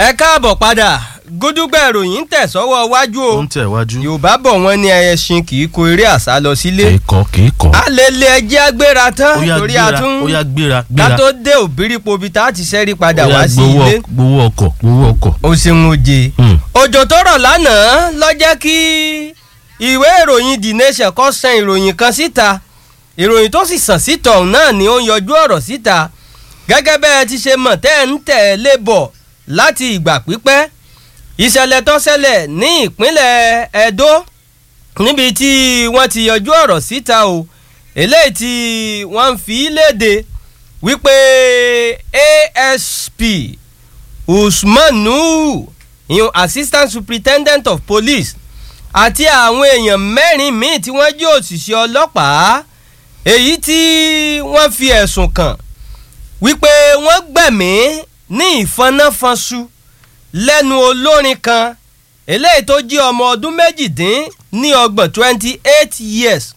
ẹ káàbọ̀ padà gúdúgbẹ̀ ìròyìn ń tẹ̀ sọ́wọ́ wájú o ó ń tẹ̀ wájú. yorùbá bọ̀ wọ́n ní ẹṣin kì í kó eré àṣà lọ sílé kì í kọ́ kì í kọ́. alẹ́lẹ́ ẹjẹ́ agbéra tán ó yá torí gbéra atún ó yá gbéra ká gbéra. tó dé òbírípo bíi tá a ti ṣẹ́rí padà Ó yá wá sí gbowó ilé ọk- gbowó ọkọ̀ gbowó ọkọ̀. o ṣeun oje Hmm. òjò tó rọ̀ lánàá ló jẹ́ kí ìwé ìròyìn the nation kó sàn ìròyìn kan síta ìròyìn tó sì sàn síta ọ̀hún náà ni ó ń yọjú ọ̀rọ̀ síta gẹ́gẹ́ bẹ́ẹ̀ ti ṣe mọ̀ tẹ́ ẹ̀ ń tẹ̀lé bọ̀ láti ìgbà pípẹ́ ìṣẹ̀lẹ̀ tó ṣẹlẹ̀ ní ìpínlẹ̀ Ẹdó níbi tí wọ́n ti yọjú ọ̀rọ̀ síta o eléyìí tí wọ́n ń fi léde wípé ASP Usman Nuhu ìyún assistant superintendent of police àti àwọn èèyàn mẹ́rin míì tí wọ́n jẹ́ òṣìṣẹ́ ọlọ́pàá èyí tí wọ́n fi ẹ̀sùn kàn wípé wọ́n gbẹ̀mí ní ìfọnáfọnṣu lẹ́nu olórin kan eléyìí tó jẹ́ ọmọ ọdún méjìdín ní ọgbọ̀n twenty eight years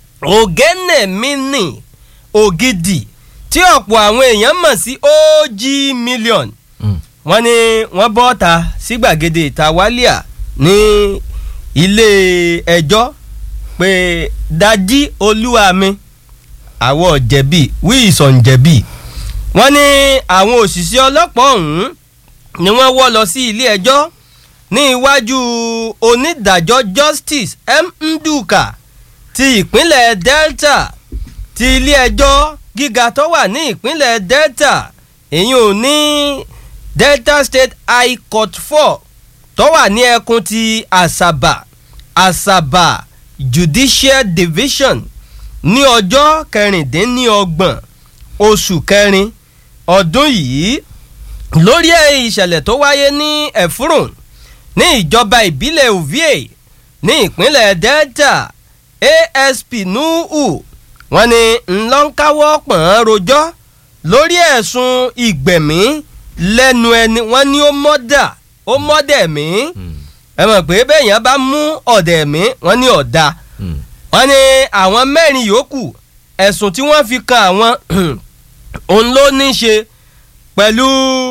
Ògẹ́nẹ̀mínì Ògidì tí ọ̀pọ̀ àwọn èèyàn mọ̀ sí OG million Hmm. wọ́n ní wọ́n bọ́ ta sí gbàgede ìta wálíà ní ilé ẹjọ́ pé dájí olúwa mi àwọ̀ jẹ̀bi wíìsàn jẹ̀bi wọ́n ní àwọn òṣìṣẹ́ ọlọ́pàá ọ̀hún ni wọ́n wọ́ lọ sí ilé ẹjọ́ ní iwájú onídàájọ́ justice m nduka ti ìpínlẹ̀ delta ti ilé ẹjọ́ gíga tó wà ní ìpínlẹ̀ delta èyí ò ní delta state high court four tó wà ní ẹkùn ti asaba asaba judicial division ní ọjọ́ kẹrìndínlọ́gbọ̀n oṣù kẹrin ọdún yìí lórí ìṣẹ̀lẹ̀ tó wáyé ní ẹ̀fúrùn ní ìjọba ìbílẹ̀ ovie ní ìpínlẹ̀ delta asp nuhu wọ́n ní ńlọ́ńkáwọ́ pọ̀n rojọ́ lórí ẹ̀sùn ìgbẹ̀mí lẹ́nu ẹni wọ́n ní ó mọ́dà ó mọ́dẹ̀ mí Hmm. ẹ mọ̀ pé bẹ́ẹ̀yàn bá mú ọ̀dẹ̀ mí wọ́n ní ọ̀dà Hmm. wọ́n ní àwọn mẹ́rin yòókù ẹ̀sùn tí wọ́n fi kan àwọn òun ló ní í ṣe pẹ̀lú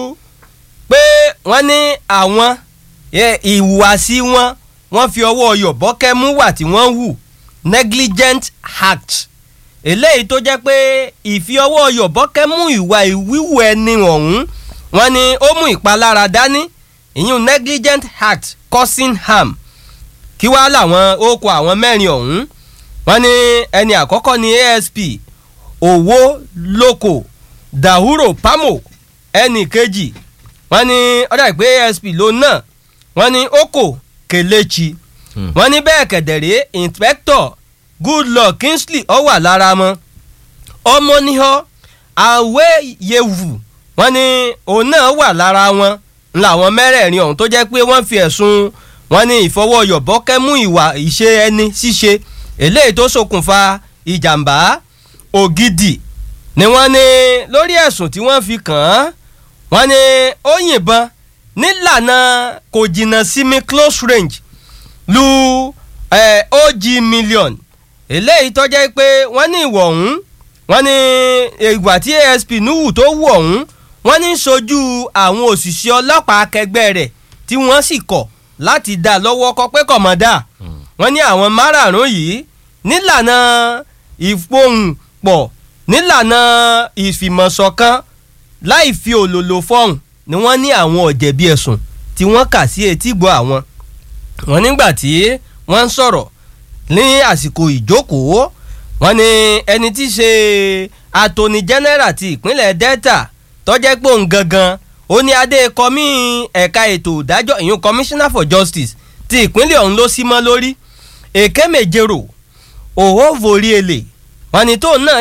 pé wọ́n ní àwọn ẹ, ìhùwàsí wọn wọ́n fi ọwọ́ yọ̀bọ́kẹ́ mú wà tí wọ́n hù negligent act eléyìí tó jẹ́ pé ìfi ọwọ́ yọ̀bọ́kẹ́ mú ìwà ìwíwù ẹni ọ̀hún wọ́n ní ó mú ìpalára dání ìyún negligent act causing harm kí wàá làwọn ó kọ àwọn mẹ́rin ọ̀hún wọ́n ní ẹni àkọ́kọ́ ni asp owó lóko dahuro pamo ẹnì kejì wọ́n ní ọ̀dà ìpè asp ló náà wọ́n ní oko kelechi Hmm. wọ́n ní bẹ́ẹ̀ kẹ̀dẹ̀rẹ́ inspector goodluck kingsley ó wà lára wọn ọmọnìhọ àwẹ̀yẹ̀wù wọ́n ní òun náà wà lára wọn làwọn mẹ́rẹ̀ẹ̀rin ọ̀hún tó jẹ́ pé wọ́n fi ẹ̀sùn wọ́n ní ìfọwọ́yọ̀bọ́kẹ́ mú ìwà ìṣe ẹni ṣíṣe eléyìí tó ṣokùnfà ìjàmbá ògidì ni wọ́n ní lórí ẹ̀sùn tí wọ́n fi kàn án wọ́n ní ó yìnbọn nílànà kò jìnnà sí mi close range lu eh, og million eléyìí tó jẹ́ pé wọ́n ní ìwọ̀ ọ̀hún wọ́n ní ìgbà tí asp nuhu tó wù ọ̀hún wọ́n ní sojú àwọn òṣìṣẹ́ ọlọ́pàá akẹgbẹ́ rẹ̀ tí wọ́n sì kọ̀ láti dá a lọ́wọ́ kọ pé kọ̀mọ́dà wọ́n ní àwọn márààrún yìí nílànà ìfohùnpọ̀ nílànà ìfìmọ̀ṣọ̀kan láì fi òlòlò fọ́hùn ni wọ́n ní àwọn ọ̀jẹ̀bi ẹ̀sùn tí wọ́n kà sí etígbọ̀ àwọn wọ́n nígbà tí wọ́n ń sọ̀rọ̀ ní àsìkò ìjókòó wọ́n ní ẹni tí í ṣe attorney general ti ìpínlẹ̀ delta tọ́jẹ́ pé òun gangan ó ní adé kọmí ẹ̀ka ètò ìdájọ́ ìyún commissioner for justice ti ìpínlẹ̀ ọ̀hún ló sí mọ́ lórí èké méjèrò òhó vorí èlé wọ́n ní tóun náà